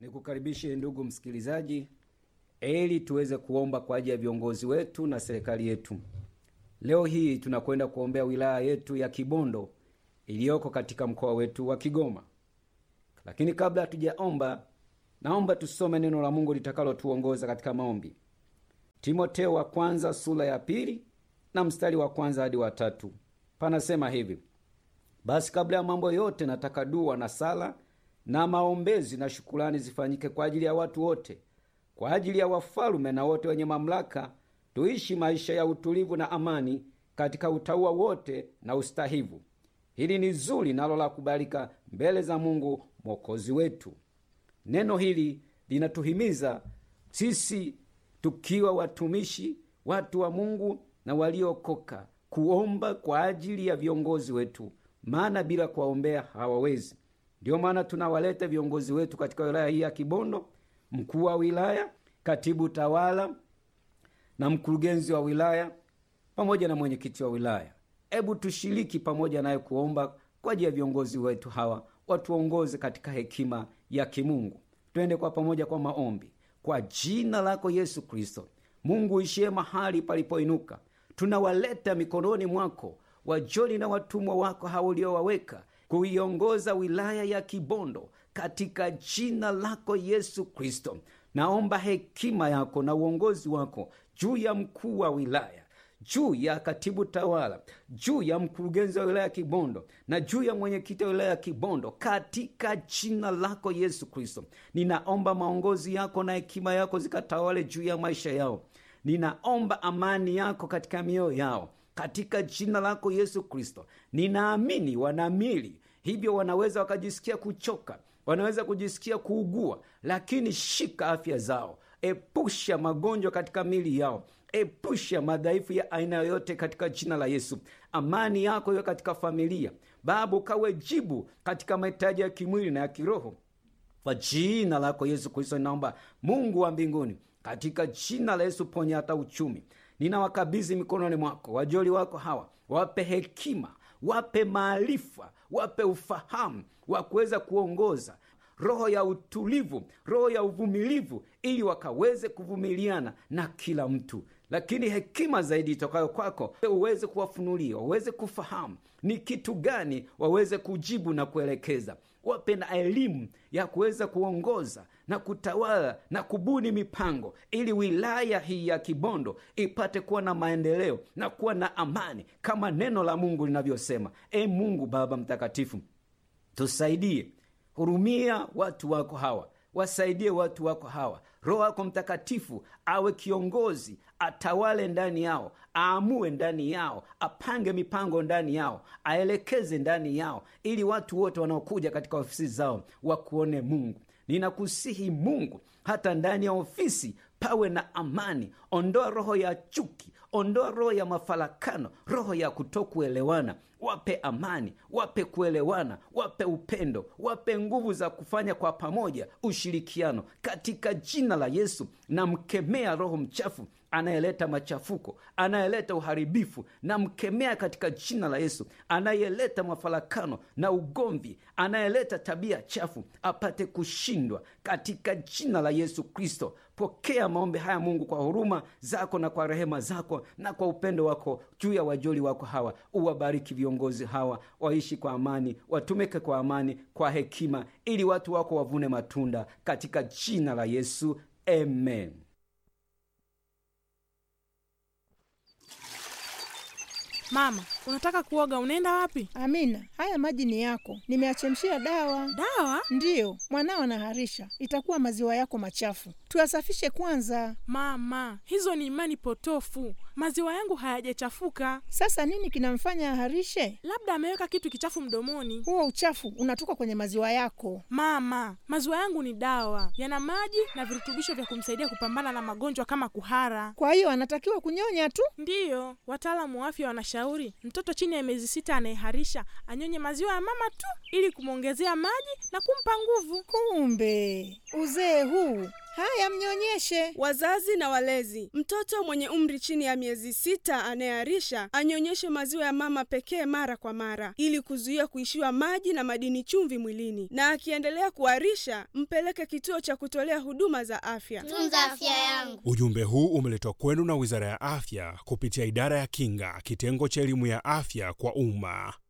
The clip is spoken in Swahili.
Nikukaribishe ndugu msikilizaji, ili tuweze kuomba kwa ajili ya viongozi wetu na serikali yetu. Leo hii tunakwenda kuombea wilaya yetu ya Kibondo iliyoko katika mkoa wetu wa Kigoma. Lakini kabla hatujaomba, naomba tusome neno la Mungu litakalotuongoza katika maombi. Timoteo wa kwanza sura ya pili na mstari wa kwanza hadi wa tatu. Panasema hivi: basi kabla ya mambo yote, nataka dua na sala na maombezi na shukurani zifanyike kwa ajili ya watu wote, kwa ajili ya wafalume na wote wenye mamlaka, tuishi maisha ya utulivu na amani katika utauwa wote na ustahivu. Hili ni zuri nalo la kubalika mbele za Mungu mwokozi wetu. Neno hili linatuhimiza sisi tukiwa watumishi, watu wa Mungu na waliokoka, kuomba kwa ajili ya viongozi wetu, maana bila kuwaombea hawawezi. Ndiyo maana tunawaleta viongozi wetu katika wilaya hii ya Kibondo, mkuu wa wilaya, katibu tawala na mkurugenzi wa wilaya pamoja na mwenyekiti wa wilaya. Hebu tushiriki pamoja naye kuomba kwa ajili ya viongozi wetu hawa, watuongoze katika hekima ya kimungu. Twende kwa pamoja kwa maombi. Kwa jina lako Yesu Kristo, Mungu ishie mahali palipoinuka, tunawaleta mikononi mwako wajoli na watumwa wako hawa uliowaweka kuiongoza wilaya ya Kibondo katika jina lako Yesu Kristo. Naomba hekima yako na uongozi wako juu ya mkuu wa wilaya, juu ya katibu tawala, juu ya mkurugenzi wa wilaya ya Kibondo na juu ya mwenyekiti wa wilaya ya Kibondo katika jina lako Yesu Kristo. Ninaomba maongozi yako na hekima yako zikatawale juu ya maisha yao. Ninaomba amani yako katika mioyo yao katika jina lako Yesu Kristo. Ninaamini wanamili hivyo, wanaweza wakajisikia kuchoka, wanaweza kujisikia kuugua, lakini shika afya zao, epusha magonjwa katika mili yao, epusha madhaifu ya aina yoyote katika jina la Yesu. Amani yako iwe katika familia. Baba, ukawe jibu katika mahitaji ya kimwili na ya kiroho, kwa jina lako Yesu Kristo. Ninaomba Mungu wa mbinguni, katika jina la Yesu, ponya hata uchumi ninawakabidhi mikononi mwako wajoli wako hawa, wape hekima, wape maarifa, wape ufahamu wa kuweza kuongoza, roho ya utulivu, roho ya uvumilivu, ili wakaweze kuvumiliana na kila mtu, lakini hekima zaidi itokayo kwako uweze kuwafunulia, waweze kufahamu ni kitu gani waweze kujibu na kuelekeza. Wape na elimu ya kuweza kuongoza na kutawala na kubuni mipango ili wilaya hii ya Kibondo ipate kuwa na maendeleo na kuwa na amani kama neno la Mungu linavyosema. E Mungu Baba Mtakatifu, tusaidie, hurumia watu wako hawa, wasaidie watu wako hawa. Roho wako Mtakatifu awe kiongozi, atawale ndani yao, aamue ndani yao, apange mipango ndani yao, aelekeze ndani yao, ili watu wote wanaokuja katika ofisi zao wakuone Mungu. Ninakusihi Mungu, hata ndani ya ofisi pawe na amani. Ondoa roho ya chuki, ondoa roho ya mafarakano, roho ya kutokuelewana. Wape amani, wape kuelewana, wape upendo, wape nguvu za kufanya kwa pamoja, ushirikiano, katika jina la Yesu. Namkemea roho mchafu anayeleta machafuko, anayeleta uharibifu, namkemea katika jina la Yesu. Anayeleta mafarakano na ugomvi, anayeleta tabia chafu, apate kushindwa katika jina la Yesu Kristo. Pokea maombi haya Mungu, kwa huruma zako na kwa rehema zako na kwa upendo wako juu ya wajoli wako hawa. Uwabariki viongozi hawa, waishi kwa amani, watumike kwa amani, kwa hekima, ili watu wako wavune matunda katika jina la Yesu, amen. Mama, unataka kuoga, unaenda wapi? Amina, haya maji ni yako, nimeachemshia dawa. Dawa? Ndiyo, mwanao anaharisha, itakuwa maziwa yako machafu, tuyasafishe kwanza. Mama, hizo ni imani potofu. Maziwa yangu hayajachafuka, Sasa nini kinamfanya aharishe? labda ameweka kitu kichafu mdomoni. Huo uchafu unatoka kwenye maziwa yako. Mama, maziwa yangu ni dawa, yana maji na virutubisho vya kumsaidia kupambana na magonjwa kama kuhara. Kwa hiyo anatakiwa kunyonya tu. Ndiyo, wataalamu wa afya wanashauri mtoto chini ya miezi sita anayeharisha anyonye maziwa ya mama tu ili kumwongezea maji na kumpa nguvu. Kumbe uzee huu Haya, mnyonyeshe. Wazazi na walezi, mtoto mwenye umri chini ya miezi sita anayeharisha anyonyeshe maziwa ya mama pekee mara kwa mara, ili kuzuia kuishiwa maji na madini chumvi mwilini, na akiendelea kuharisha mpeleke kituo cha kutolea huduma za afya. Tunza afya yangu. Ujumbe huu umeletwa kwenu na Wizara ya Afya kupitia Idara ya Kinga, kitengo cha elimu ya afya kwa umma.